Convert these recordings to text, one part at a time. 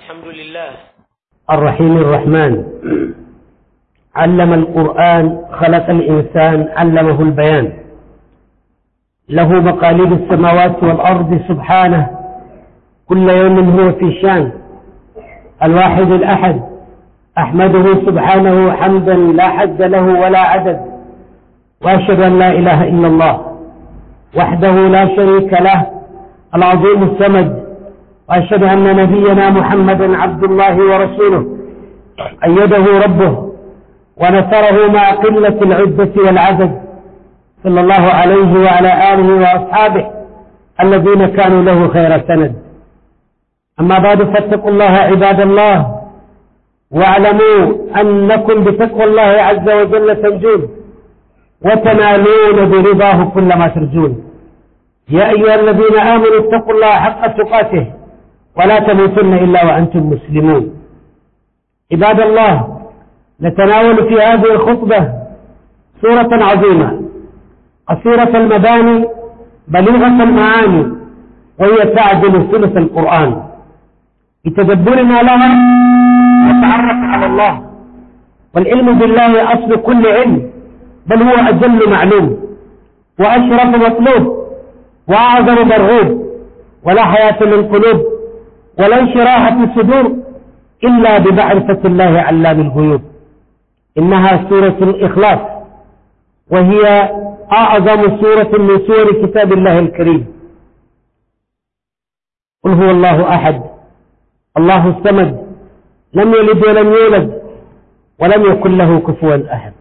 الحمد لله الرحيم الرحمن علم القرآن خلق الإنسان علمه البيان له مقاليد السماوات والأرض سبحانه كل يوم هو في شان الواحد الأحد أحمده سبحانه حمدا لا حد له ولا عدد وأشهد أن لا إله إلا الله وحده لا شريك له العظيم السمد وأشهد أن نبينا محمدا عبد الله ورسوله أيده ربه ونصره مع قلة العدة والعدد صلى الله عليه وعلى آله وأصحابه الذين كانوا له خير سند أما بعد فاتقوا الله عباد الله واعلموا أنكم بتقوى الله عز وجل تنجون وتنالون برضاه كل ما ترجون يا أيها الذين آمنوا اتقوا الله حق تقاته ولا تموتن إلا وأنتم مسلمون عباد الله نتناول في هذه الخطبة سورة عظيمة قصيرة المباني بليغة المعاني وهي تعدل ثلث القرآن بتدبرنا لها نتعرف على الله والعلم بالله أصل كل علم بل هو أجل معلوم وأشرف مطلوب وأعظم مرغوب ولا حياة للقلوب ولا انشراح في الصدور إلا بمعرفة الله علام الغيوب إنها سورة الإخلاص وهي أعظم سورة من سور كتاب الله الكريم قل هو الله أحد الله الصمد لم يلد ولم يولد ولم يكن له كفوا أحد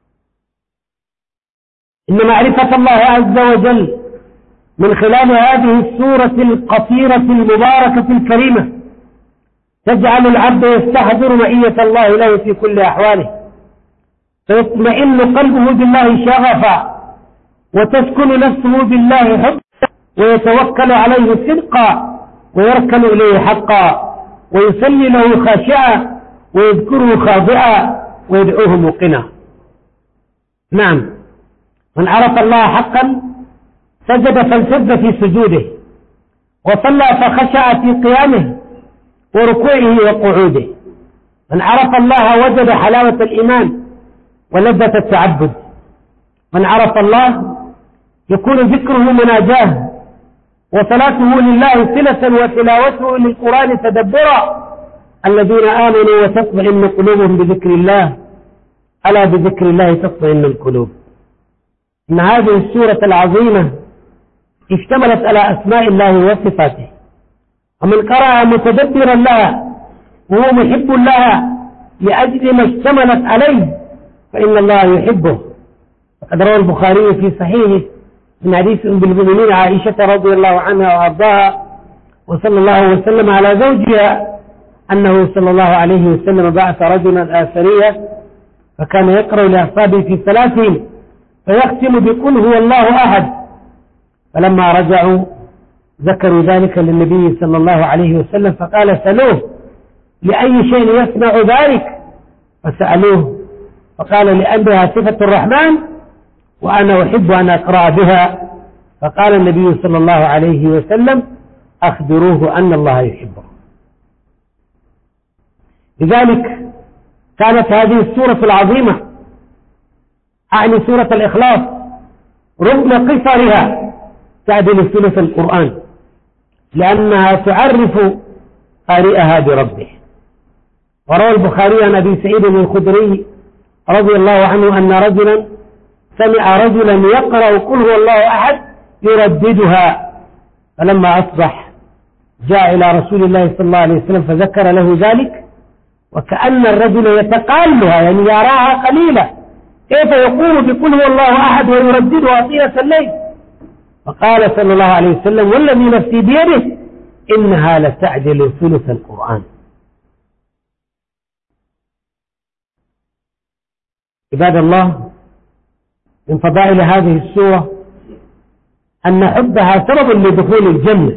إن معرفة الله عز وجل من خلال هذه السورة القصيرة المباركة الكريمة تجعل العبد يستحضر مئية الله له في كل أحواله فيطمئن قلبه بالله شغفا وتسكن نفسه بالله حبا ويتوكل عليه صدقا ويركن إليه حقا ويصلي له خاشعا ويذكره خاضعا ويدعوه موقنا نعم من عرف الله حقا سجد فانسد في سجوده وصلى فخشع في قيامه وركوعه وقعوده من عرف الله وجد حلاوة الإيمان ولذة التعبد من عرف الله يكون ذكره مناجاه وصلاته لله صلة وتلاوته للقرآن تدبرا الذين آمنوا وتطمئن قلوبهم بذكر الله ألا بذكر الله تطمئن القلوب إن هذه السورة العظيمة اشتملت على أسماء الله وصفاته ومن قرأ متدبرا لها وهو محب لها لأجل ما اشتملت عليه فإن الله يحبه وقد روى البخاري في صحيحه من حديث أم المؤمنين عائشة رضي الله عنها وأرضاها وصلى الله وسلم على زوجها أنه صلى الله عليه وسلم بعث رجلا آثريا فكان يقرأ لأصحابه في ثلاثهم فيختم بقل هو الله أحد فلما رجعوا ذكروا ذلك للنبي صلى الله عليه وسلم فقال سألوه لأي شيء يسمع ذلك فسألوه فقال لأنها صفة الرحمن وأنا أحب أن أقرأ بها فقال النبي صلى الله عليه وسلم أخبروه أن الله يحبه لذلك كانت هذه السورة العظيمة أعني سورة الإخلاص رغم قصرها تعدل ثلث القرآن لأنها تعرف قارئها بربه وروى البخاري عن أبي سعيد الخدري رضي الله عنه أن رجلا سمع رجلا يقرأ قل هو الله أحد يرددها فلما أصبح جاء إلى رسول الله صلى الله عليه وسلم فذكر له ذلك وكأن الرجل يتقالها يعني يراها قليلة كيف يقول بقل هو الله أحد ويرددها طيلة الليل فقال صلى الله عليه وسلم والذي نفسي بيده إنها لتعدل ثلث القرآن عباد الله من فضائل هذه السورة أن حبها سبب لدخول الجنة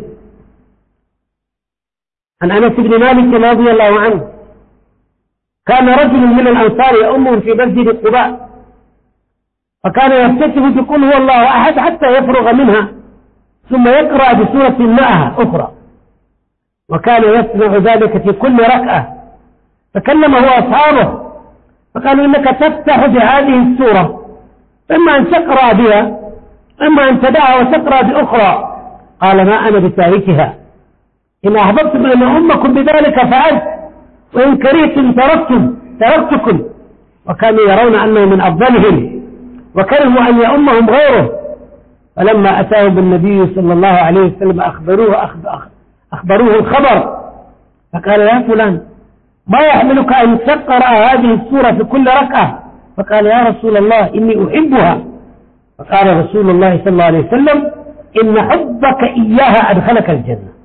عن أنس بن مالك رضي الله عنه كان رجل من الأنصار يأمهم في مسجد قباء فكان يفتتح بقول هو الله أحد حتى يفرغ منها ثم يقرأ بسورة معها أخرى وكان يصنع ذلك في كل ركعة فكلمه أصحابه فقالوا إنك تفتح بهذه السورة إما أن تقرأ بها إما أن تدعها وتقرأ بأخرى قال ما أنا بتاركها إن أحببتم أن أمكم بذلك فعلت وإن كرهتم تركتم تركتكم وكانوا يرون أنه من أفضلهم وكرهوا أن يأمهم غيره فلما أتاهم النبي صلى الله عليه وسلم أخبروه أخبروه الخبر فقال يا فلان ما يحملك أن تقرأ هذه السورة في كل ركعة فقال يا رسول الله إني أحبها فقال رسول الله صلى الله عليه وسلم إن حبك إياها أدخلك الجنة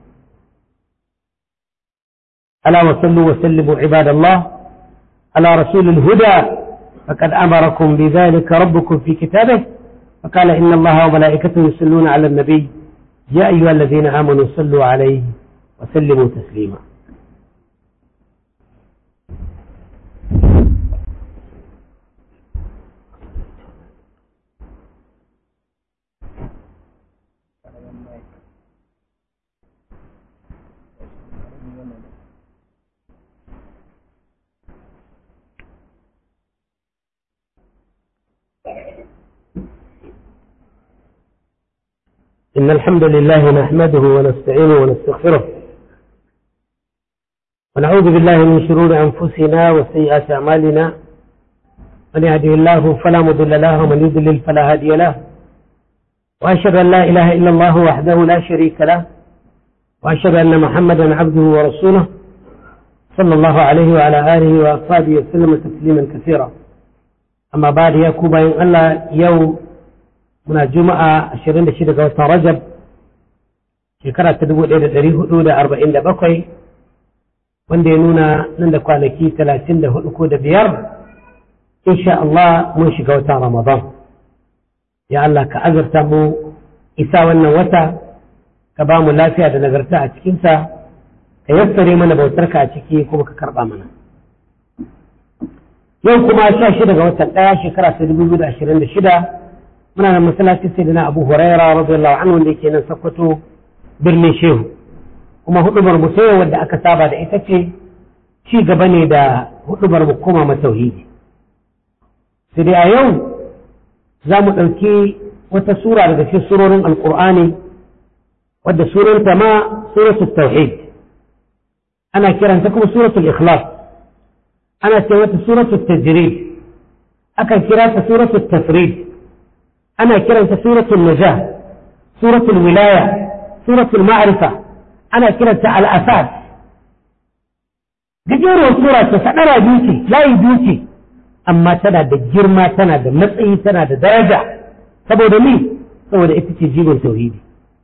ألا وصلوا وسلموا عباد الله على رسول الهدى فقد أمركم بذلك ربكم في كتابه فقال إن الله وملائكته يصلون على النبي يا أيها الذين آمنوا صلوا عليه وسلموا تسليما إن الحمد لله نحمده ونستعينه ونستغفره ونعوذ بالله من شرور أنفسنا وسيئات أعمالنا من يهده الله فلا مضل له ومن يضلل فلا هادي له وأشهد أن لا إله إلا الله وحده لا شريك له وأشهد أن محمدا عبده ورسوله صلى الله عليه وعلى آله وأصحابه وسلم تسليما كثيرا أما بعد يا كوبا إن الله يوم muna juma'a 26 ga watan rajab shekara ta 1447 wanda ya nuna nan da kwanaki 34 ko da biyar insha Allah mun shiga watan ramadan ya Allah ka azurta mu isa wannan wata ka ba mu lafiya da nagarta a cikinsa ka yassare mana bautarka a ciki kuma ka karba mana yau kuma 16 ga watan ɗaya shekara ta 2026 muna da masallacin sai na abu huraira radiyallahu anhu wanda yake nan sakkwato birnin shehu kuma hudubar mu sai wadda aka saba da ita ce ci gaba ne da hudubar mu koma matauhidi sai dai a yau za mu ɗauki wata sura daga cikin surorin alkur'ani wadda suranta ma suratul tauhid ana kiranta kuma suratul ikhlas ana ce mata suratul tajrid akan kira ta suratul tafrid أنا كرنت سورة النجاة سورة الولاية سورة المعرفة أنا كرنت على أساس gajeruwar sura ta sadara duki layi duki amma tana da girma tana da matsayi tana da daraja saboda ni saboda ita ce jigon tauhidi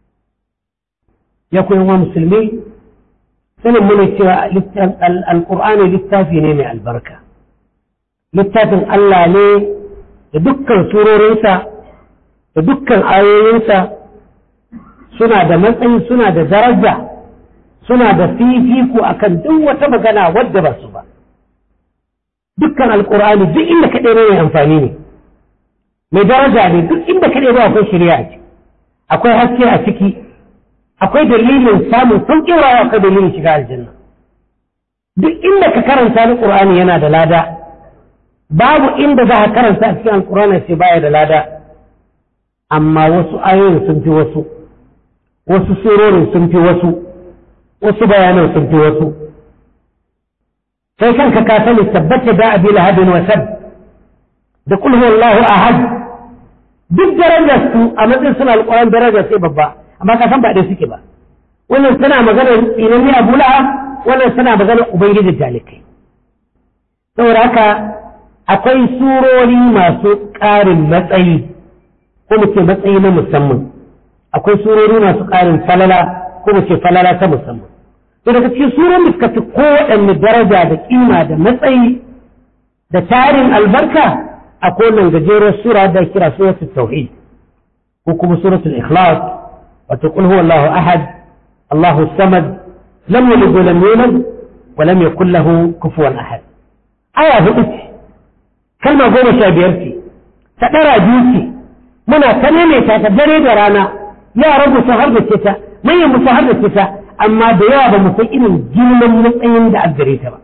ya koyan wa musulmi sanin mune cewa alƙur'ani littafi ne mai albarka littafin Allah ne da dukkan surorinsa da dukkan ayoyinsa suna da matsayi suna da daraja suna da fifiko akan duk wata magana wadda ba su ba dukkan alkur'ani duk inda ka ɗaya mai amfani ne mai daraja ne duk inda ka ɗaya akwai shirya a ciki akwai haske a ciki akwai dalilin samun sauƙin rawa akwai dalilin shiga aljanna duk inda ka karanta alkur'ani yana da lada babu inda za ka karanta a cikin alkur'ani sai baya da lada amma wasu ayoyin sun fi wasu wasu surorin sun fi wasu wasu bayanan sun fi wasu sai kanka ka sani tabbata da abi lahabin wa sab da kul huwallahu ahad duk darajar su a matsayin suna alƙur'an daraja sai babba amma ka san ba dai suke ba wannan tana maganar tsinanni abu lahab wannan tana maganar ubangiji jalikai saboda haka akwai surori masu ƙarin matsayi ko mu ce matsayi na musamman akwai surori masu ƙarin falala ko mu ce falala ta musamman to daga cikin surorin da suka fi kowaɗanne daraja da kima da matsayi da tarin albarka akwai wannan gajerar sura da kira suratul tauhid ko kuma suratul ikhlas wato qul huwallahu ahad Allahu samad lam yalid wa lam yulad wa lam yakul lahu kufuwan ahad aya hudu ce kalma goma sha biyar ce ta ɗara biyu ce muna ta maimaita ta dare da rana yaran mu sun harbace ta manyan mu sun harbace ta amma da yawa ba mu san irin girman matsayin da aggare ta ba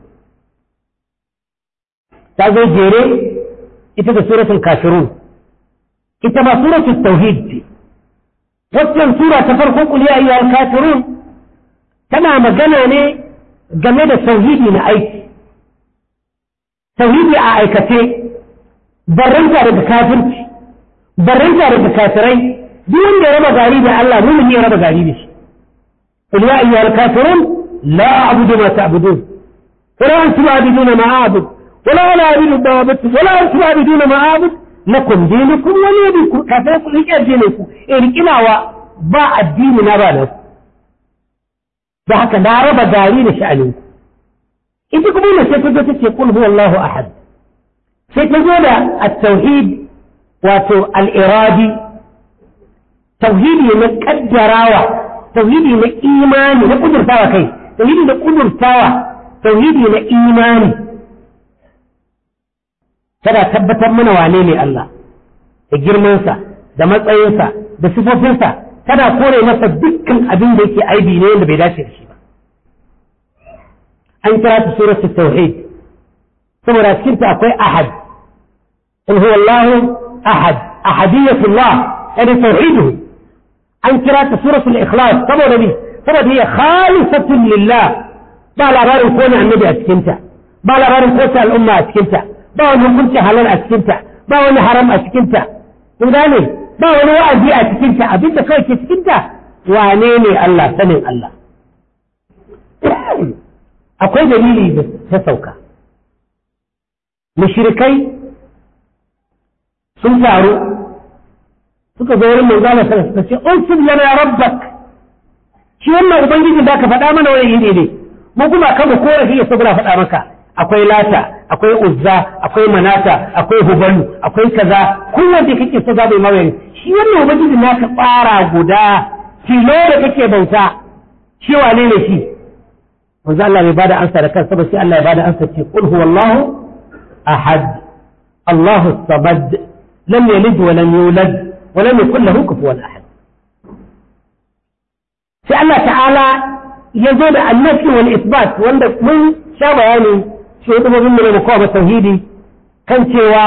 ta zo jere ita da suratul kafirun ita ba suratul tauhid ce waccan sura ta farko kul ya ayyuhal kafirun tana magana ne game da tauhidi na aiki tauhidi a aikace barranta daga kafirci barranta daga kafirai duk wanda ya raba gari da Allah mumin ya raba gari da shi qul ya ayyuhal kafirun la a'budu ma ta'budun wala antum a'buduna ma a'bud wala ana a'budu ma a'budu wala antum a'buduna ma a'bud lakum dinukum wa li dinku kafirai ku rike addinin ku eh rikinawa ba addini na ba da da haka na raba gari da sha'anin ku ita kuma ne sai ta zo take qul huwallahu ahad sai ta zo da at-tauhid wato al-iradi tauhidi na kaddarawa tauhidi na imani na kudurtawa kai tauhidi na kudurtawa tauhidi na imani tana tabbatar mana wane ne Allah da girmansa da matsayinsa da sifofinsa tana kore masa dukkan abin da yake aibi ne wanda bai dace da shi ba an kira ta suratul tauhid saboda cikin ta akwai ahad in huwa Allah ahad ahadiyatullah yani tauhiduhu an kira ta suratul ikhlas saboda ni saboda hiya khalisatun lillah ba labarin ko ne annabi a cikin ta ba labarin ko ta al'umma a cikin ta ba wani hukunci halal a cikin ta ba wani haram a cikin ta kun gane ba wani wa'azi a cikin ta abinda kawai ke cikin ta wane ne Allah sanin Allah akwai dalili da ta sauka mushrikai sun taru suka zo wurin manzo Allah sallallahu alaihi wasallam suka ce unsub lana rabbak shi wannan ubangiji da ka faɗa mana wani iri ne mu kuma kan mu korafi ya saboda faɗa maka akwai lata akwai uzza akwai manata akwai hubalu akwai kaza kowanne kake so za bai mawai shi wannan ubangiji naka tsara guda tilo da kake bauta shi wane ne shi manzo Allah bai bada ansa da kansa ba sai Allah ya bada ansa ce qul huwallahu ahad Allahu samad lam yalid wa lam yulad wa lam yakul lahu kufuwan ahad sai Allah ta'ala ya zo da annafi wal isbat wanda mun sha bayani shi wata mabin mu ne kowa tauhidi kan cewa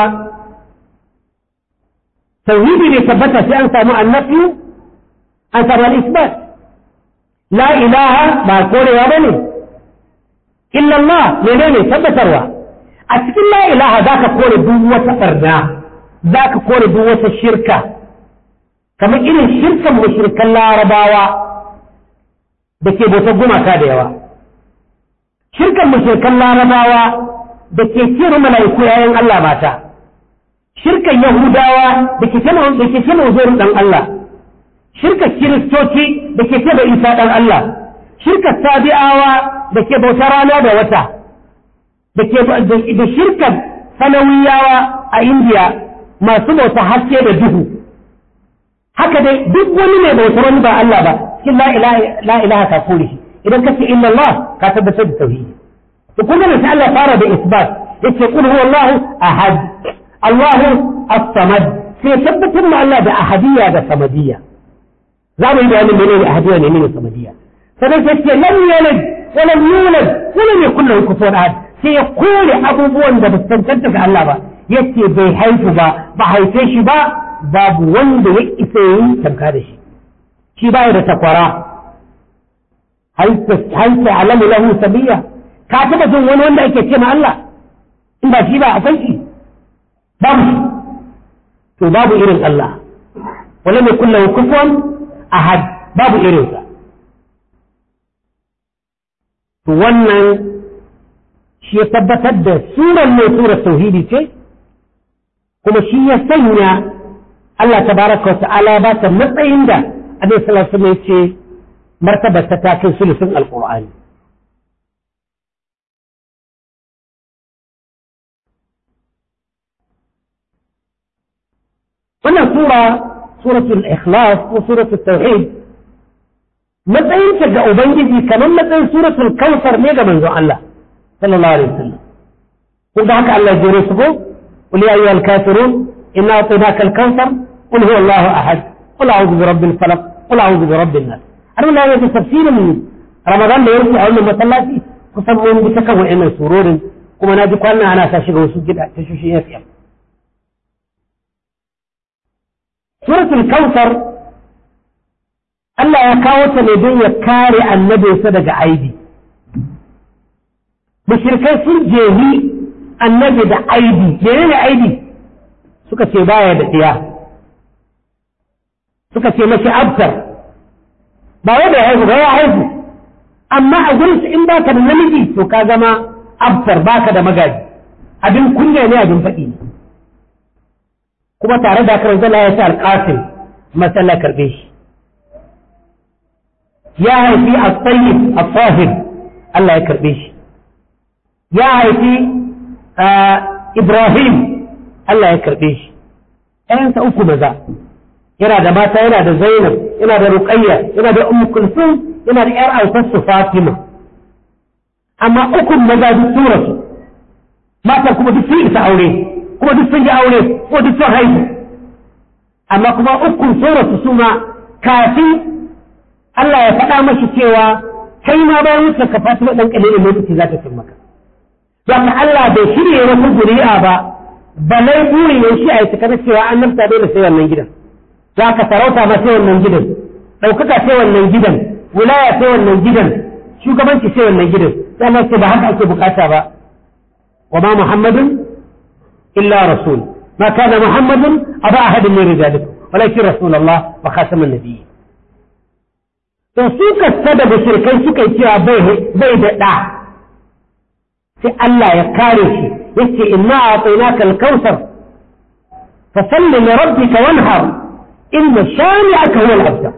tauhidi ne tabbata sai an samu annafi an samu al isbat la ilaha ba korewa bane illa Allah menene tabbatarwa a cikin la ilaha zaka kore duk wata barna zaka kore duk wata shirka kamar irin shirkan mushrikan larabawa da ke bautar gumaka da yawa shirkan mushrikan larabawa da ke cire mala'iku yayin Allah mata shirkan yahudawa da ke cire da ke cire uzurin dan Allah shirkan kiristoci da ke cire isa dan Allah shirkan sabi'awa da ke bautar rana da wata da ke da shirkan sanawiyawa a indiya masu bauta haske da duhu haka dai duk wani mai bautar wani ba Allah ba cikin la ilaha ka kore shi idan ka ce illa Allah ka tabbatar da tauhidi to kuma ne sai Allah fara da isbat yace qul huwa Allah ahad Allah as-samad sai tabbatar ma Allah da ahadiyya da samadiyya za mu yi bayanin menene ahadiyya ne menene samadiyya sai sai ce lam yalid wa lam yulad wa lam yakul lahu kufuwan ahad sai ya kore abubuwan da ba su tantance ga Allah ba yace bai haifu ba ba haife shi ba babu wanda ya isa yi tamka da shi shi baya da takwara hal ta'lamu lahu sabiya ka taba jin wani wanda ake ce ma Allah in ba shi ba akwai shi babu shi to babu irin Allah wala mai kullu kufuwan ahad babu irin sa to wannan shi ya tabbatar da surar mai surar tauhidi ce kuma shi ya sanya Allah tabaraka wa ta'ala ba ta matsayin da Annabi sallallahu alaihi wasallam ce martabar ta kai sulusun alqur'ani wannan sura suratul ikhlas ko suratul tauhid matsayin ta ga ubangiji kamar matsayin suratul kautsar ne ga manzon Allah sallallahu alaihi wasallam kun ga haka Allah ya jere su ko qul ya ayyuhal kafirun inna a'tainaka al-kautsar qul huwa Allahu ahad qul a'udhu bi rabbil falaq qul a'udhu bi rabbin nas har Allah ya tafsirin ramadan da ya wuce a wannan masallaci kusan mun bi ta kan wa'annan surorin kuma na ji kwanan ana sa shiga wasu gida ta shushin FM suratul kautsar Allah ya kawo ta ne don ya kare annabinsa daga aibi mushrikai sun jehi annabi da aibi menene aibi suka ce baya da tsiya suka ce mashi abtar ba wanda ya haihu ba ya haihu amma a gurin su in baka da namiji to ka zama abtar baka da magaji abin kunya ne abin faɗi ne kuma tare da karan zala ya sa alƙasim masalla karbe shi ya haifi a tsayyib a tsahir Allah ya karbe shi ya haifi Ibrahim Allah ya karbe shi ‘yansa uku maza yana da mata yana da Zainab yana da Ruqayya yana da Ummu Kulsum yana da ‘yar autarsu Fatima amma ukun maza duk tura su mata kuma duk sun isa aure kuma duk sun yi aure ko duk sun haihu amma kuma ukun tura su suma kafin Allah ya faɗa mashi cewa kai ma bayan wuce ka Fatima ɗan ƙalilin lokaci za ta cin maka don Allah bai shirya wasu zuri'a ba balai buri ne shi a yi tukar cewa an nafta dole sai wannan gidan za ka sarauta ma sai wannan gidan ɗaukaka sai wannan gidan wilaya sai wannan gidan shugabanci sai wannan gidan sai Allah ce ba haka ake bukata ba wa ma muhammadun illa rasul ma kana muhammadun aba ahadin min rijalikum walakin rasulullah wa khatamun nabiyyin to su kasta da mushrikai suka yi cewa bai da ɗa sai Allah ya kare shi yace inna a'tainaka al-kautsar fa salli li rabbika wanhar inna shani'aka huwa al-abtar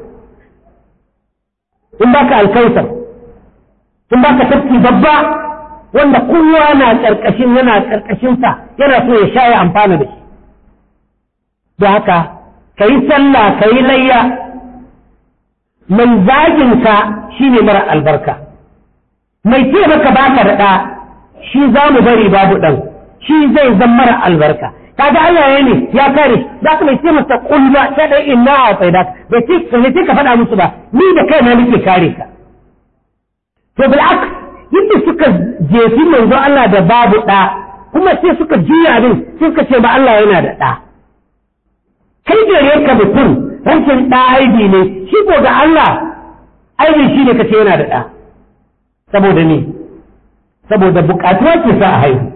in baka al-kautsar in baka tafki babba wanda kowa na karkashin yana karkashin sa yana so ya sha ya amfana da shi da haka kayi sallah kayi layya mai zagin ka shine mara albarka mai ce maka baka da ɗa shi za mu bari babu ɗan shi zai zan mara albarka kaga Allah ya ne ya kare za ka mai ce masa kulma ta dai inna a tsaida bai ce ka ce ka faɗa musu ba ni da kaina nake kare ka to bil aks yadda suka jefi manzo Allah da babu ɗa kuma sai suka juya din sai suka ce ba Allah yana da ɗa kai gare ka mutum rashin ɗa aibi ne shi ko ga Allah aibi shi ne ka ce yana da ɗa saboda ne saboda bukatuwa ke sa a haihu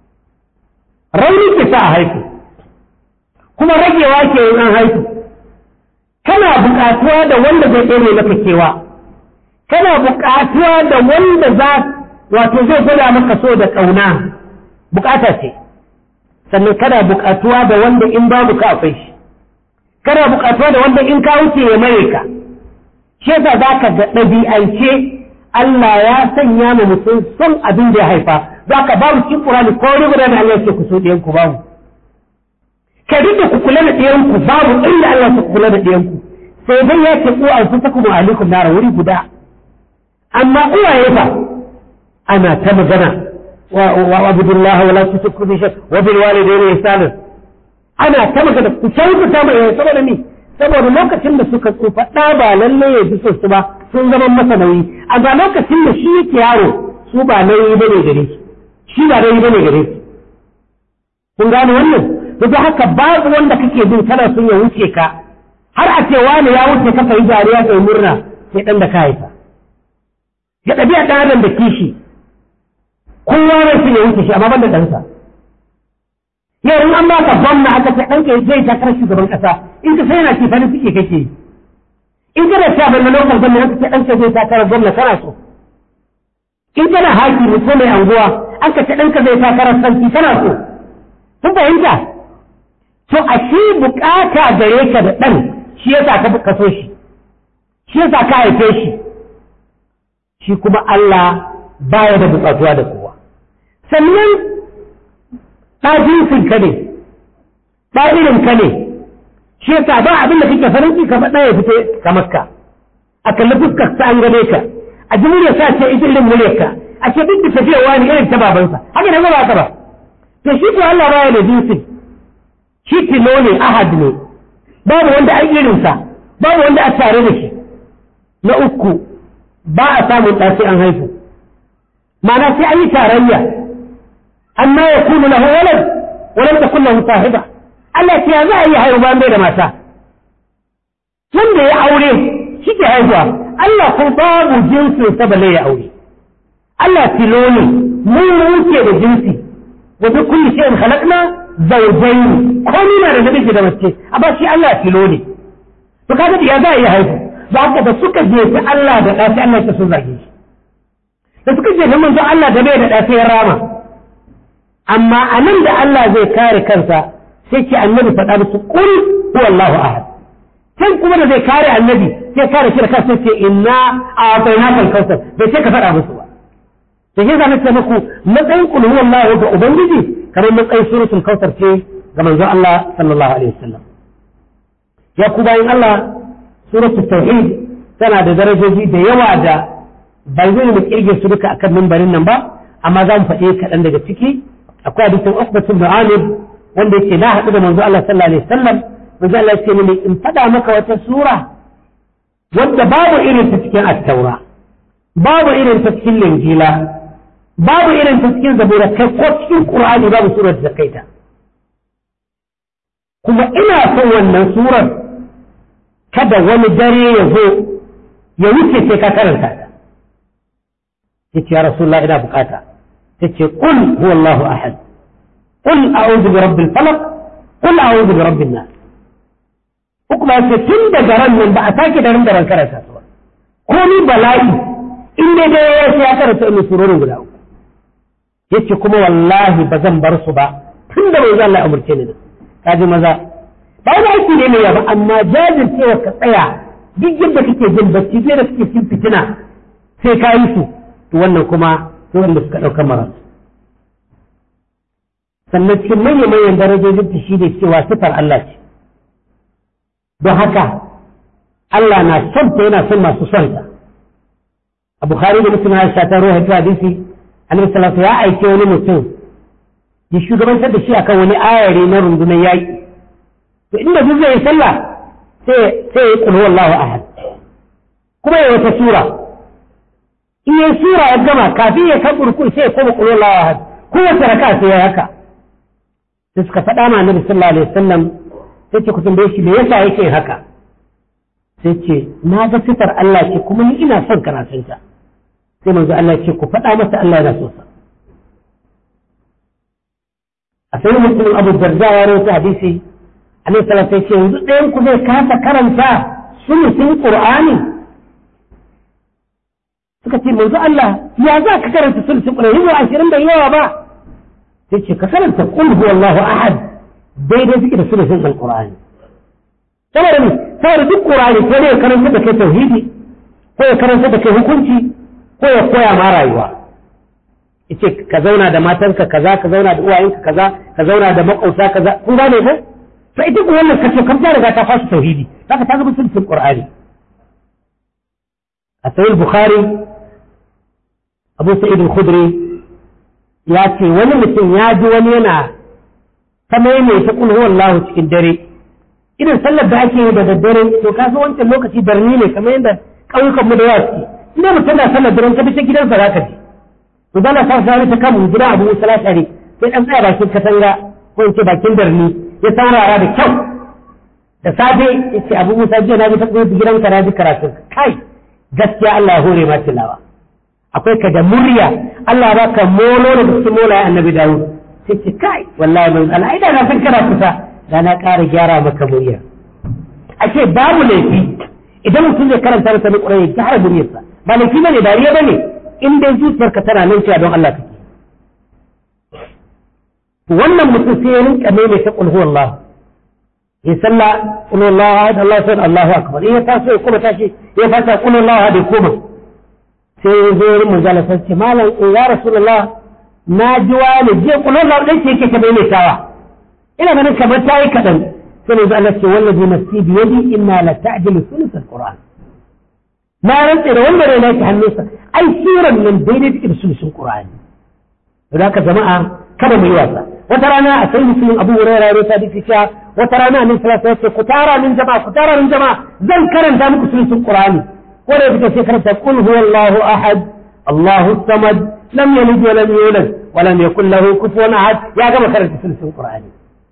rauni ke sa a haihu kuma ragewa ke yin an haihu kana bukatuwa da wanda zai ɗore maka kewa kana bukatuwa da wanda za wato zai gwada maka so da ƙauna bukata ce sannan kana bukatuwa da wanda in babu ka akwai shi kana bukatuwa da wanda in ka wuce ya mare ka shi yasa za ka ga ɗabi'ance Allah ya sanya mu mutum son abin da ya haifa za ka babu cikin Qur'ani ko wani guda da Allah ya ce ku so ɗiyan ku babu ka duk da ku kula da ɗiyan ku babu inda Allah ya ku kula da ɗiyan ku sai dai ya ce ku anfusakum wa alaikum nara wuri guda amma uwaye fa ana ta magana wa abudullahi wa la tushriku bi shay wa bil walidayni ihsana ana ta magana ku kyautata mai saboda ni saboda lokacin da suka tsufa ɗa ba lallai ya ji su ba sun zama masa nauyi a ga lokacin da shi yake yaro su ba nauyi ba ne gare shi shi ba nauyi ba ne gare shi kun gane wannan duk haka babu wanda kake bin kana son ya wuce ka har a ce wani ya wuce ka kai jariya kai murna sai dan da ka haifa ya ɗabi'a ɗan adam da kishi kowa ne shi ya wuce shi amma ban da ɗansa yau in an baka gwamna aka ce ɗanka zai takarar shugaban ƙasa in ka sai yana ce farin ciki kake yi in kana sha ban na lokal gwamna aka ce ɗanka zai takarar gwamna kana so in kana haki ko mai anguwa aka ce ɗanka zai takarar sarki kana so kun fahimta to a shi bukata gare ka da ɗan shi yasa ka ka so shi shi yasa ka haife shi shi kuma Allah baya da bukatuwa da kowa sannan ɗa jinsin ka ne ɗa irin ka ne shi yasa ba abin da kake farin ciki ka faɗa ya fito ka maska a kalli fuskar ta an gane ka a ji murya sa ce ita irin muryar ka a ce duk da tafiya wani irin ta babansa haka da ba ka ba to shi ko Allah baya da jinsin shi tilo ne ahad ne babu wanda an irinsa babu wanda a tare da shi na uku ba a samun ɗa sai an haifu ma'ana sai an yi tarayya amma ya kunu lahu walad walam takun lahu sahiba Allah ya za a yi haihu bayan bai da mata wanda ya aure shi ke haihuwa Allah ko babu jinsin sa balle ya aure Allah tilo ne mu wuce da jinsi wa bi kulli shay'in khalaqna zawjayn komai na da namiji da mace amma shi Allah tilo ne to kaga ya za a yi haihu ba haka da suka je ta Allah da ɗafi Allah ta sun zage shi da suka je ta manzo Allah da bai da ɗafi ya rama amma a nan da Allah zai kare kansa sai ce annabi faɗa musu qul huwallahu ahad can kuma da zai kare annabi sai kare shi da kansa ce inna a'tainaka al-kautsar bai ce ka faɗa musu ba da shi zan ce muku matsayin qul huwallahu ga ubangiji kamar matsayin suratul kautsar ce ga manzo Allah sallallahu alaihi wasallam ya ku bayin Allah suratul tauhid tana da darajoji da yawa da ba zai mu kirge su duka akan mimbarin nan ba amma za mu faɗi kaɗan daga ciki akwai hadisin Uqbah ibn Amir wanda yake na haɗu da manzo Allah sallallahu alaihi wasallam manzo Allah ya ce mini in faɗa maka wata sura wadda babu irin ta cikin at-taura babu irin ta cikin linjila babu irin ta cikin zabura kai ko cikin qur'ani babu surar da kai ta kuma ina son wannan surar kada wani dare ya zo ya wuce sai ka karanta ta yace ya rasulullah ina bukata tace qul huwallahu ahad qul a'udhu bi rabbil falaq qul a'udhu bi rabbin nas kuma yace tun daga ran nan ba a sake da ran da ran karanta su ba ko ni bala'i in dai dai ya sai ya karanta in surorin guda uku yace kuma wallahi ba zan bar su ba tun da bai Allah amurce ni da kaji maza ba wani aiki ne mai yaba amma jajircewa ka tsaya duk yadda kake jin bacci da kake cin fitina sai ka yi su to wannan kuma sai wanda suka ɗauka mara sannan cikin manyan manyan darajojin ta shi ne cewa sifar Allah ce don haka Allah na son ta yana son masu son ta a Bukhari da Muslim ya ta ruwa ta hadisi Annabi sallallahu ya aike wani mutum ya shugabantar da shi akan wani ayare na rundunar yaƙi to inda duk zai yi sallah sai sai ya kulhu wallahu ahad kuma ya wata sura in ya sura ya gama kafin ya kan kurkun sai ya koma kulhu wallahu ahad kowace raka sai ya haka sai suka faɗa ma annabi sallallahu alaihi wasallam sai ce ku tambaye shi me yasa yake haka sai ce na ga sifar Allah ce kuma ni ina son karatunta sai manzo Allah ce ku faɗa masa Allah yana so sa a sai mutum Abu Darda ya rawaita hadisi Annabi sallallahu alaihi wasallam yanzu ɗayan ku zai kasa karanta sulusin Qur'ani suka ce manzo Allah ya za ka karanta sulusin Qur'ani ba ashirin da yawa ba sai ce ka karanta qul huwallahu ahad daidai suke da sulusin Al-Qur'ani saboda ne saboda duk Qur'ani ko ne karanta da kai tauhidi ko ya karanta da kai hukunci ko ya koya ma rayuwa yace ka zauna da matanka kaza ka zauna da uwayenka kaza ka zauna da makauta kaza kun gane ko to ita ko wannan kace kan ta riga ta fasu tauhidi haka ta zama sulhul qur'ani a sahih bukhari abu sa'id al-khudri ya ce wani mutum ya ji wani yana ta maimaita kul huwallahu cikin dare irin sallar da ake yi da daddare to ka so wancan lokaci darni ne kamar yadda ƙauyukan mu da yawa suke ina mutum na sallar daren ka bi ta gidansa za ka ji to dala sa sa ta kan gidan abu musala shari sai dan tsaya bakin katanga ko in ce bakin darni ya saurara da kyau da safe ya ce abu musa jiya na ji ta gidan ka na ji karatun kai gaskiya Allah ya hore ma tilawa akwai ka da murya Allah ba ka molo da cikin mola annabi Dawud sai ce kai wallahi mun Allah ai da na san kana kusa da na ƙara gyara maka murya ashe babu laifi idan mutum zai karanta masa na ƙurai ya gyara muryarsa ba laifi bane dariya bane in dai zuciyarka tana nan cewa don Allah kake wannan mutum sai ya rinka mai ta qul huwallahu ya salla qul huwallahu ahad Allahu samad Allahu akbar in ya taso ya kuma tashi ya fata qul huwallahu ahad ya koma sai ya zo wurin manzala sai ce malam in ya rasulullah na ji wani je qul huwallahu dai ce yake ta maimaitawa ina ganin kamar ta yi kaɗan sai manzo Allah ce wallazi nafsi bi yadi inna la ta'dilu thuluth al-qur'an na rantse da wanda rai nake hannunsa ai siran nan daidai take da sulusun qur'ani da haka jama'a kada mu yi wasa wata rana a sai musulun abu hurairah ya ta dike cewa wata rana annabi sallallahu alaihi wasallam ku tara min jama'a ku tara min jama'a zan karanta muku sulusun qur'ani wanda ya fita sai karanta qul huwallahu ahad Allahu samad lam yalid wa lam yulad wa lam yakul lahu kufuwan ahad ya gama karanta sulsun Qur'ani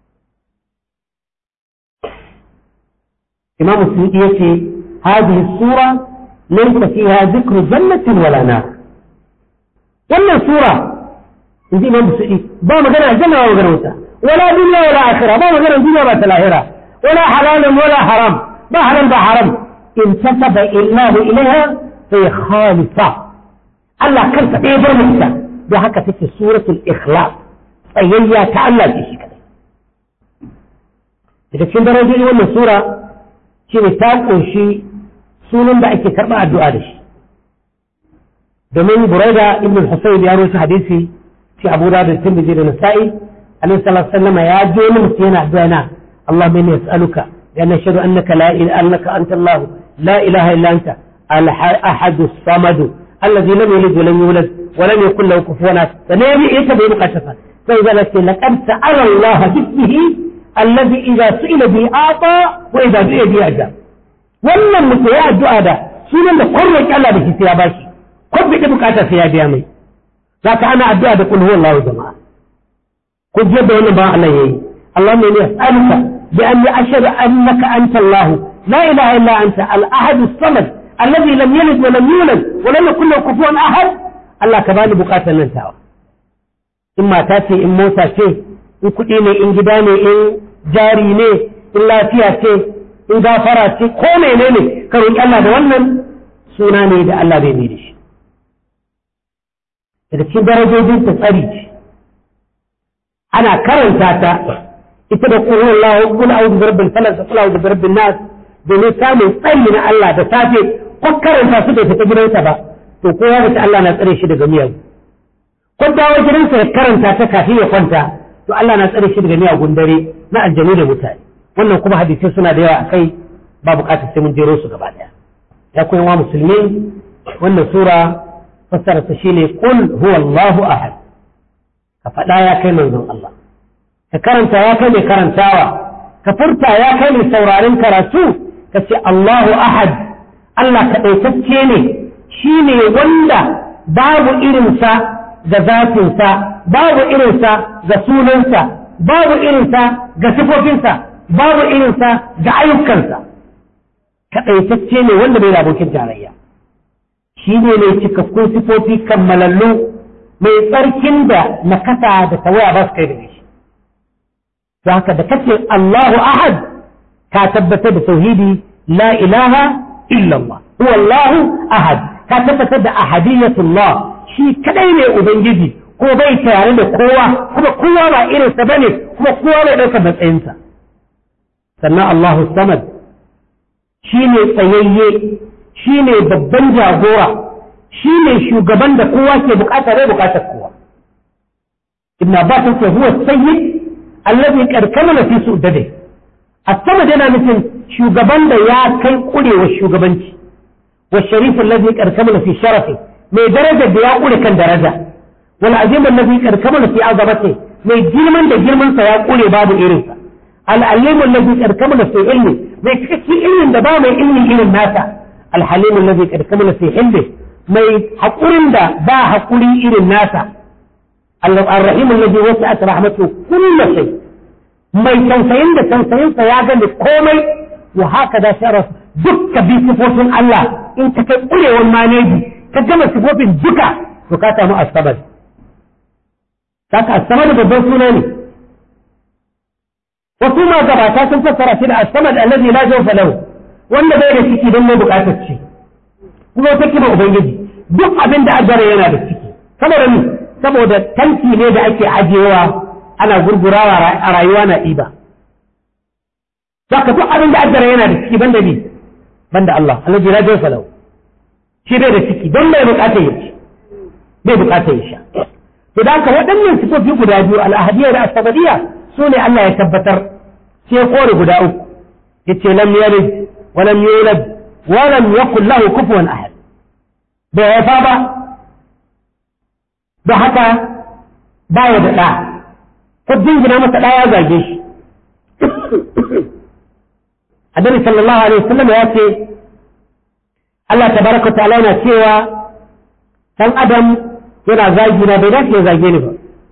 Imam Suyuti yace hadhihi sura laysa fiha dhikru jannatin wala nar wannan sura inji Imam Suyuti ba magana aljanna ba magana wuta wala dunya wala akhirah ba magana dunya ba ta lahira wala halalun wala haram ba halal ba haram انتسب الله إليها في خالصة الله كان تبيه برمسة بحكة في سورة الإخلاص أيها تعالى في شيء كذا إذا كنت رجل وانا سورة شيء تاقو شيء سنن da ake karɓa addu'a da shi domin buraida ibn al-husayn ya rusa hadisi fi abu da tirmidhi da nasa'i alaihi salatu wasallam ya je wani mutum yana addu'a na Allahumma inni as'aluka bi anna ashhadu annaka la ilaha annaka anta Allah لا إله إلا أنت الأحد الصمد الذي لم يلد ولم يولد ولم يكن له كفوا أحد فنبي إيه تبين قشفا فإذا لك لقد سأل الله باسمه الذي إذا سئل به أعطى وإذا دعي به أجاب wannan mutum ya addu'a da sunan da kwarwaki Allah da shi sai ya bashi ko bai da bukata sai ya biya mai zaka ana addu'a da kulhu wallahu jama'a ko je da wannan ba Allah yayi Allah ne ya as'aluka bi anni ashhadu annaka anta Allah لا إله إلا أنت الأحد الصمد الذي لم يلد ولم يولد ولم يكن له كفوا أحد الله كبالي بقاتا ننتهى إما تاتي إن موسى شيء إن كديني إن جداني إن جاري ne in lafiya ce in gafara ce ko menene ka roƙi Allah da wannan suna ne da Allah bai mai da shi daga cikin darajojin ta tsari ce ana karanta ta ita da qul huwallahu qul a'udhu bi rabbil falaq qul a'udhu bi rabbin nas domin samun tsari na Allah da safe ko karanta su bai fita gidansa ba to ko ya fita Allah na tsare shi daga miyagu ko dawo gidansa ya karanta ta kafin ya kwanta to Allah na tsare shi daga miyagun dare na aljanu da mutane wannan kuma hadisai suna da yawa akai ba bukatar sai mun jero su gaba daya ya koyi wa musulmi wannan sura fassara ta shine qul huwallahu ahad ka faɗa ya kai manzon Allah ka karanta ya kai mai karantawa ka furta ya kai mai sauraron karatu ka ce Allahu ahad Allah kaɗaitacce ne shi ne wanda babu irinsa ga zafinsa babu irinsa ga sunansa babu irinsa ga sifofinsa babu irinsa ga ayyukansa kaɗaitacce ne wanda bai da abokin tarayya shi ne mai cikakkun sifofi kammalallu mai tsarkin da nakasa da tawaya ba su kai da shi haka da kace Allahu ahad ka tabbatar da tauhidi la ilaha illallah huwa Allahu ahad ka tabbatar da ahadiyatullah shi kadai ne ubangiji ko bai tare da kowa kuma kowa ba irinsa bane kuma kowa bai ɗaukar matsayinsa sannan Allahu samad shi ne tsayayye shi ne babban jagora shi ne shugaban da kowa ke bukata bai bukatar kowa ibn abbas ce huwa sayyid allazi qad kamala fi su'dade as-samad yana nufin shugaban da ya kai kurewar shugabanci wa sharif allazi qad kamala fi sharafi mai daraja da ya kure kan daraja wal azim allazi qad kamala fi azamati mai girman da girman sa ya kure babu irinsa al alim allazi qad kamala fi ilmi mai cikakken ilmin da ba mai ilmi irin nasa al halim allazi qad kamala fi hilmi mai hakurin da ba hakuri irin nasa الرحيم الذي وسعت رحمته كل شيء ما يتنسين ده تنسين سياغا لكومي وهكذا شرف دك بصفوف الله انت كقولي وما نيجي كجمع صفوف دكا وكاتا ما السبب كاتا السبب babban suna ne wasu ma gabata sun fassara shi da as-samad allazi la jawfa lahu wanda bai da ciki don mai bukatar ci kuma wata kima ubangiji duk abin da ajara yana da ciki saboda ni saboda tanki ne da ake ajiyewa ana gurgurawa a rayuwa na ɗiba. Saka duk abin da addara yana da ciki banda ni, banda Allah, Allah jira jin salau. Shi bai da ciki don bai bukata ya ci, bai bukata ya sha. To da haka waɗannan sifofi guda biyu al'ahadiyya da asabadiyya su ne Allah ya tabbatar sai kore guda uku. Yace lam yalid wa lam yulad wa lam yakul lahu kufuwan ahad. Bai haifa ba da haka baya da ɗa ko jingina masa ɗa ya zage shi annabi sallallahu alaihi wasallam ya ce Allah tabaraka ta'ala yana cewa dan adam yana zagi na bai dace ya zage ni ba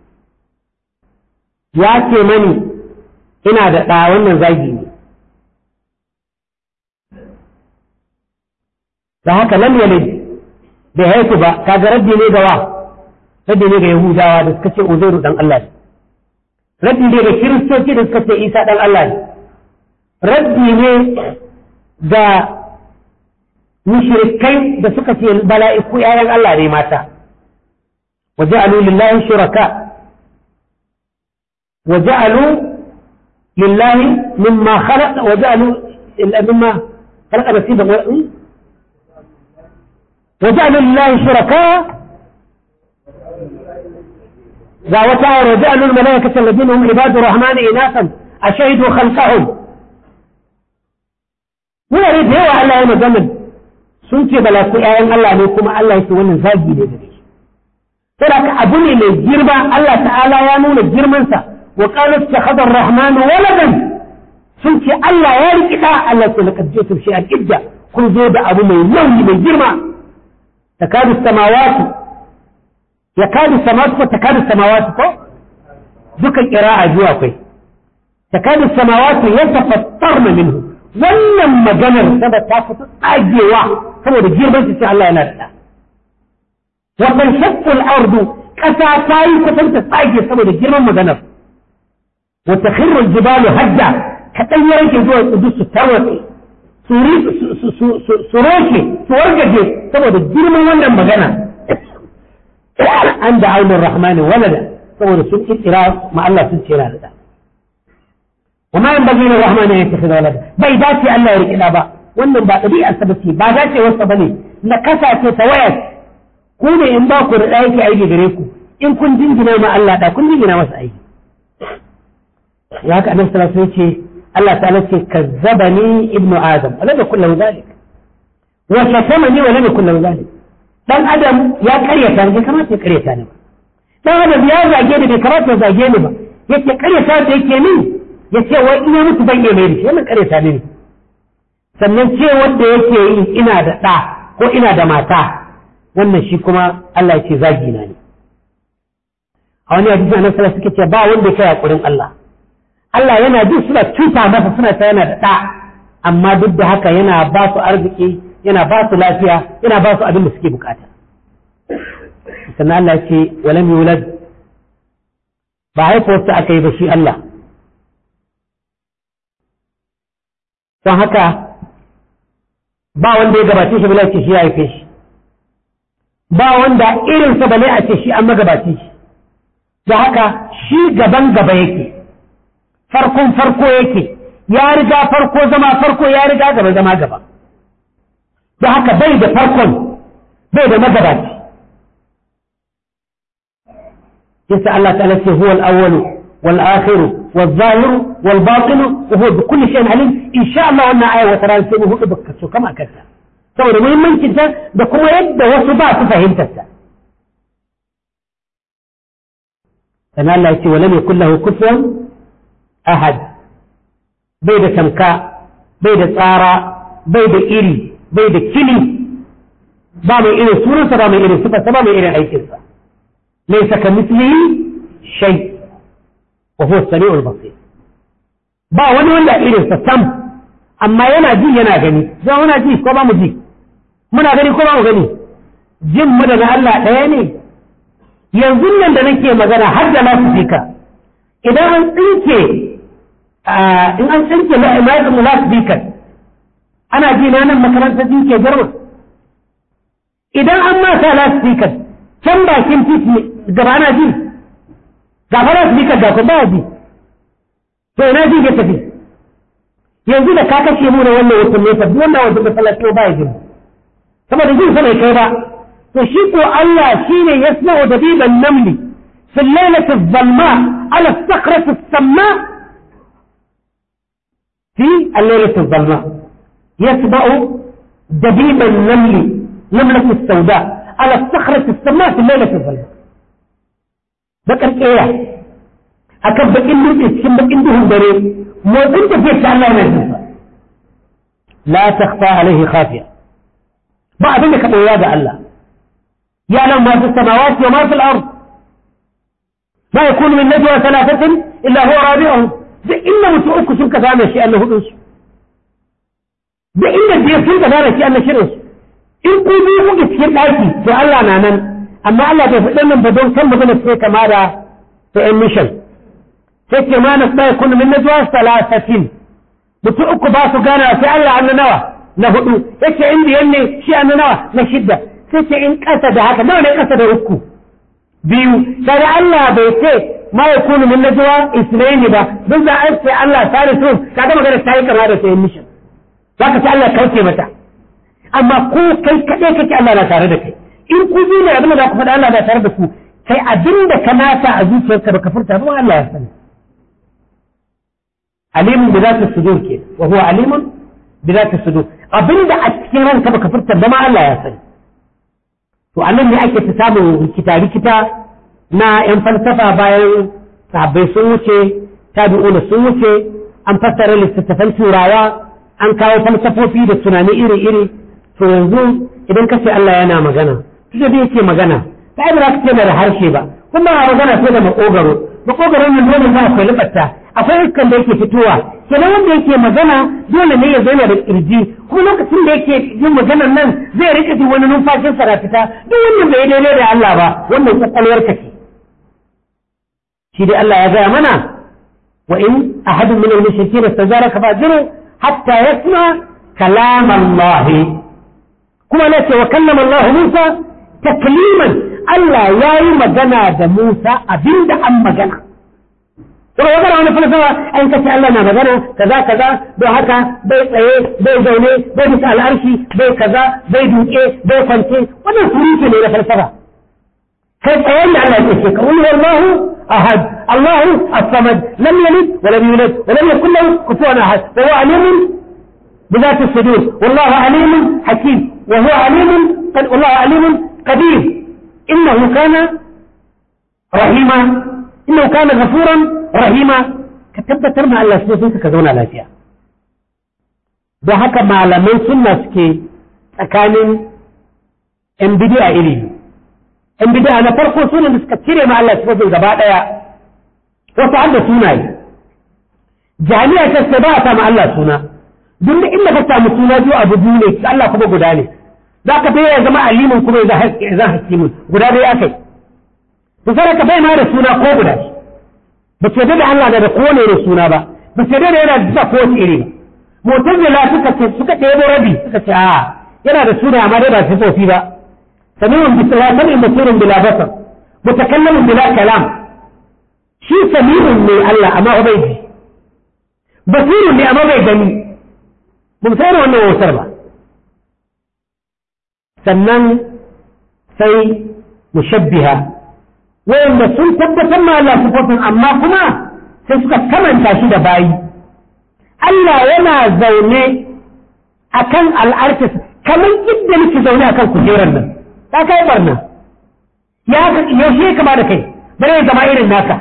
ya ce mani ina da ɗa wannan zagi ne da haka lam yalid bai haiku ba kaga raddi ne ga wa raddi ne ga yahudawa da suka ce uzairu dan Allah ne raddi ne ga kiristoci da suka ce isa dan Allah ne raddi ne ga mushrikai da suka ce bala'iku yayan Allah ne mata وجعلوا لله شركاء وجعلوا لله مما خلق وجعلوا مما خلق نسيبا وجعلوا لله شركاء ذا وتعالى وجعلوا الملائكة الذين هم عباد الرحمن إناثا أشهدوا خلقهم muna ne da yawa Allah ya magana sun ce balaku ƴaƴan Allah ne kuma Allah yake wannan zagi ne da shi saboda abu ne mai girma Allah ta'ala ya nuna girmansa wa qalu ittakhadha ar-rahmanu waladan sun ce Allah ya riki da Allah ce laqad jitum shay'an idda kun zo da abu mai nauyi mai girma takadu samawati yakadu samawati ko takadu samawati ko duka qira'a biyu akwai takadu samawati yatafattarna minhu wannan maganar saboda ta fito tsagewa saboda girman su ce Allah yana da wasan shakkul ardu ƙasa ta yi kusan ta tsage saboda girman maganar wata khirrul jibalu hadda kaɗan ya rage zuwa tsudu su tarwatse su roshe su wargaje saboda girman wannan magana an da aunin rahmani walada saboda sun ƙirƙira ma Allah sun ce da وما ينبغي للرحمن ان يتخذ ولدا bai dace Allah ya riƙi ba wannan ba ɗabi'ar sa bace ba dace wasa bane na kasa ce ta waya ku ne in ba ku da yake aiki gare ku in kun jingina ma Allah da kun jingina masa aiki ya haka annabi sallallahu alaihi wasallam ce Allah ta'ala ce kazzabani ibnu adam wala da kullu zalik wa shatamani wala da kullu zalik dan adam ya karyata ne kamata ya karyata ne ba dan adam ya zage ni bai kamata ya zage ni ba yake karyata da yake ni ya ce wai ina mutu ban mai da shi wannan karyata ne sannan ce wanda yake yi ina da ɗa ko ina da mata wannan shi kuma Allah ya ce zagi na ne a wani hadisi annabi sallallahu suke ce ba wanda ya kai hakurin Allah Allah yana ji suna cuta masa suna ta yana da ɗa amma duk da haka yana ba su arziki yana ba su lafiya yana ba su abin da suke bukata sannan Allah ya ce walam yulad ba haifuwarsa aka yi ba shi Allah don haka ba wanda ya gabace shi bala ce shi ya haife shi ba wanda irinsa bale a ce shi an magabace shi da haka shi gaban gaba yake farkon farko yake ya riga farko zama farko ya riga gaba zama gaba da haka bai da farkon bai da magabaci yasa Allah ta'ala ce huwa al-awwalu wal akhiru والظاهر والباطن وهو بكل شيء عليم إن شاء الله أن آية وترى سيبه هو بكتو كما كتا saboda muhimmancin ta da kuma yadda wasu ba su fahimtar ta sannan Allah ya ce wala mai kullahu kufuwan ahad bai da tamka bai da tsara bai da iri bai da kili ba mai irin sunansa ba mai irin sifarsa ba mai irin aikinsa laisa ka mislihi shay وهو السميع البصير ba wani wanda irinsa sam amma yana ji yana gani zan muna ji ko ba mu ji muna gani ko ba mu gani jin mu da na Allah ɗaya ne yanzu nan da nake magana har da nasu fika idan an tsinke in an tsinke ma'aikatan nasu fikan ana ji na nan makarantar jinke garma idan an masa nasu fikan can bakin titi gaba ana ji gafara su bika ga ba bi to ina ji ya tafi yanzu da ka kashe mu da wannan wata nesa duk wannan wata masallaci ba ya jin saboda jin sa bai kai ba to shi ko Allah shine yasma'u dabiban namli في الليلة الظلماء على الصخرة السماء في الليلة الظلماء يسمع دبيب النمل نملة السوداء على الصخرة السماء في الليلة الظلماء bakar ƙera a kan bakin dutse cikin bakin duhun dare motsin tafiya ta Allah mai zuwa la takhfa alaihi khafiya ba abin da ka ɓoya ga Allah ya nan ma fi samawati wa ma fi al-ard ma yakunu min najwa thalathatin illa huwa rabi'uhum da inda mutum uku sun ka zama shi Allah hudun su da inda biyar sun ka zama shi Allah shirin su in ku biyu kuke cikin ɗaki to Allah na nan amma Allah bai faɗin nan ba don kan magana sai kama da ta mission sai ce ma na tsaye kunu min najwa salasatin mutum uku ba su gana sai Allah an nawa na hudu yace in biyan ne shi an nawa na shidda sai ce in ƙasa da haka nawa ne ƙasa da uku biyu sai Allah bai ce ma ya kunu min najwa isnaini ba duk da an ce Allah salisun kaga magana ta yi kama da ta mission zaka ce Allah kauce mata amma ko kai kaɗai kake Allah na tare da kai in ku biyu ne abin da za ku faɗa Allah na tare da ku kai abin da ka nata a zuciyarka baka furta ba Allah ya sani alimun bi zati sudur ke wa huwa alimun bi zati sudur abin da a cikin ranka baka furta ba ma Allah ya sani to anan ne ake ta samun rikita rikita na yan falsafa bayan sahabbai sun wuce tabi'una sun wuce an fassara littattafan turawa an kawo falsafofi da tunani iri iri to yanzu idan ka ce Allah yana magana tunda da yake magana ta ba za ka ce da harshe ba kuma a magana sai da makogaro makogaro ne dole za akwai lubatta akwai iskan da yake fitowa kenan wanda yake magana dole ne ya zauna da kirji kuma lokacin da yake yin maganar nan zai rika ji wani numfashin sa fita duk wannan bai daidai da Allah ba wannan kwakwalwar ka ce shi dai Allah ya gaya mana wa in ahadun min al-mushrikeena istajaraka fa'jiru hatta yasma kalam Allah kuma na ce wa kallama Allah Musa takliman Allah ya yi magana da Musa abinda an magana. Kuma ya gara wani falsafa an kace Allah na magana kaza kaza don haka bai tsaye bai zaune bai bisa al'arshi bai kaza bai duke bai kwance wannan surutu ne na falsafa. Kai tsayen da Allah ya ce ka wani wallahu ahad Allahu as-samad lam yalid wa lam yulad wa lam yakul lahu kufuwan ahad wa huwa alimun بذات الصدور والله عليم حكيم وهو عليم والله عليم قدير إنه كان رحيما إنه كان غفورا رحيما كتبتر مع الله سنة كذونا لا فيها da haka malaman sunna suke tsakanin ‘yan bidiya iri ‘yan bidiya na farko suna da suka cire ma Allah sifofin gaba ɗaya wasu har da sunaye jami'a ta ce ba a sama Allah suna duk da inda ka samu suna biyu abu biyu ne Allah kuma guda ne za ka bai ya zama alimin kuma ya zan hakimin guda dai akai to sai ka bai ma da suna ko guda ba ce da Allah da kowane ne suna ba ba ce da yana da ko iri ba mutazila suka ce suka ɗebo rabi suka ce a yana da suna amma dai ba sifofi ba sami'un bi salatin basirun bila basar mutakallamin bila kalam shi sami'un ne Allah amma bai ji basirun ne amma bai gani ba mu sayar wannan wautar ba sannan sai mushabbiha wanda sun tabbatar ma Allah sifofin amma kuma sai suka kamanta shi da bayi Allah yana zaune akan al'artis kamar yadda nake zaune akan kujerar nan ta kai barna ya yaushe kama da kai bare ya zama irin naka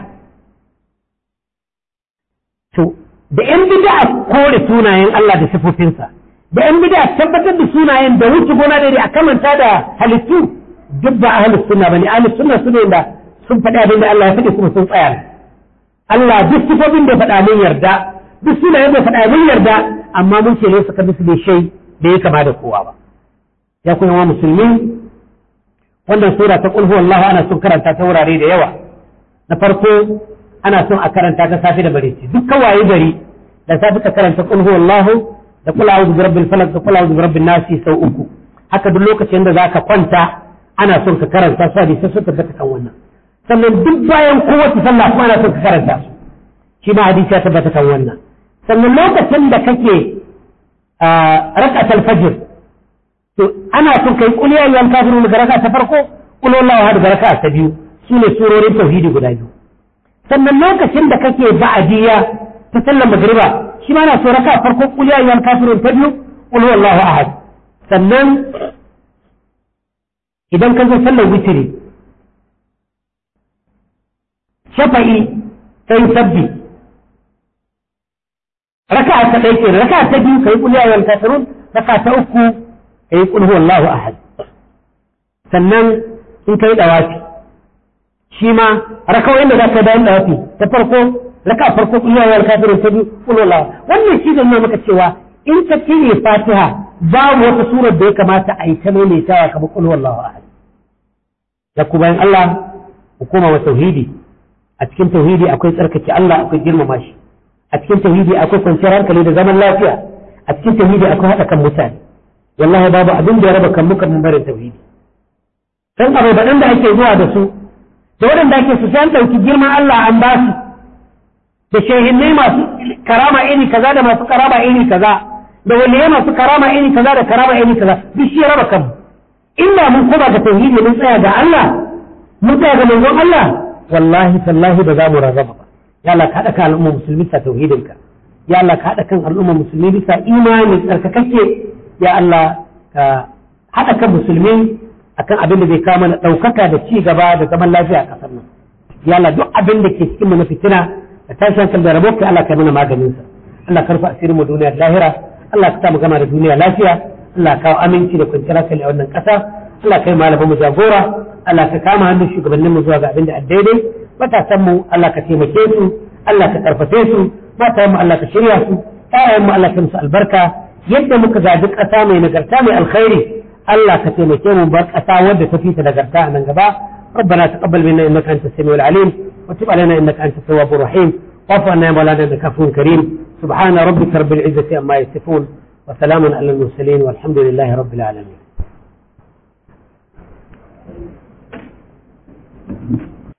to da ‘yan bida kore sunayen Allah da sifofinsa, da ‘yan bida tabbatar da sunayen da wuce gona da a kamanta da halittu duk ba ahalus sunna bane ahalus sunna su ne da sun faɗi abin da Allah ya faɗi kuma sun tsaya Allah duk sifofin da faɗa mun yarda duk sunayen da faɗa mun yarda amma mun ce ne suka bisu da shai da ya kama da kowa ba ya kuma wa musulmi wannan sura ta kulhu wallahu ana son karanta ta wurare da yawa na farko ana son a karanta ta safi da bareci dukkan waye gari da safi ka karanta qul huwallahu da qul a'udhu birabbil falaq da qul a'udhu birabbin nas sau uku haka duk lokacin da zaka kwanta ana son ka karanta su hadisi su tabbata kan wannan sannan duk bayan kowace sallah kuma ana son ka karanta su shi ma hadisi ya tabbata kan wannan sannan lokacin da kake rak'atul fajr to ana son kai qul ya ayyuhal kafirun ga raka'a ta farko qul huwallahu ahad ga raka'a ta biyu sune surorin tauhidi guda biyu sannan lokacin da kake ba'adiyya ta sallar magriba shi ma na so raka farko qul ya ayyuhal kafirun ta biyu qul huwallahu ahad sannan idan ka zo sallar witri shafa'i sai sabbi raka ta ɗaya ke raka ta biyu kai qul ya ayyuhal kafirun raka ta uku ka yi ƙulhu Allahu ahad sannan in ka yi ɗawafi shi ma rakawai da za ka bayan ɗawafi ta farko raka farko ƙulhu wal kafirin ta biyu ƙulhu Allahu wannan shi da nuna maka cewa in ka cire fatiha babu wata surar da ya kamata a yi ta maimaitawa kamar ƙulhu Allahu ahad da ku bayan Allah hukuma wa tauhidi a cikin tauhidi akwai tsarkake Allah akwai girmama shi a cikin tauhidi akwai kwanciyar hankali da zaman lafiya a cikin tauhidi akwai haɗa kan mutane wallahi babu abin da ya raba kan muka mun barin tauhidi san abubuwan da ake zuwa da su da waɗanda ake su san ɗauki girman Allah an ba su da shehinnai masu karama iri kaza da masu karama iri kaza da waliyai masu karama iri kaza da karama iri kaza duk shi ya raba kanmu illa mun koma ga tauhidi mun tsaya ga Allah mun tsaya ga manzon Allah wallahi tallahi ba za mu rarraba ba ya Allah ka haɗa kan al'umma musulmi bisa tauhidinka ya Allah ka haɗa kan al'umma musulmi bisa imani tsarkakakke ya Allah ka haɗa kan musulmi akan abin da zai kawo mana ɗaukaka da ci gaba da zaman lafiya a ƙasar nan ya Allah duk abin da ke cikin mu na fitina da tashin hankali da rabo ka Allah ka mana maganin sa Allah ka rufe asirin mu duniya da lahira Allah ka sa mu gama da duniya lafiya Allah ka kawo aminci da kwanciyar hankali a wannan ƙasa Allah ka yi malaman mu jagora Allah ka kama hannun shugabannin mu zuwa ga abin da daidai matasan mu Allah ka taimake su Allah ka karfafe su matayen mu Allah ka shirya su ƴaƴan mu Allah ka musu albarka yadda muka zaɓi ƙasa mai nagarta mai alkhairi Allah ka taimake mu bar ƙasa wadda ta fita nagarta a nan gaba ربنا تقبل منا انك انت السميع العليم وتب علينا انك انت التواب الرحيم واعف عنا يا مولانا انك عفو كريم سبحان ربك رب العزه عما يصفون وسلام على المرسلين والحمد لله رب العالمين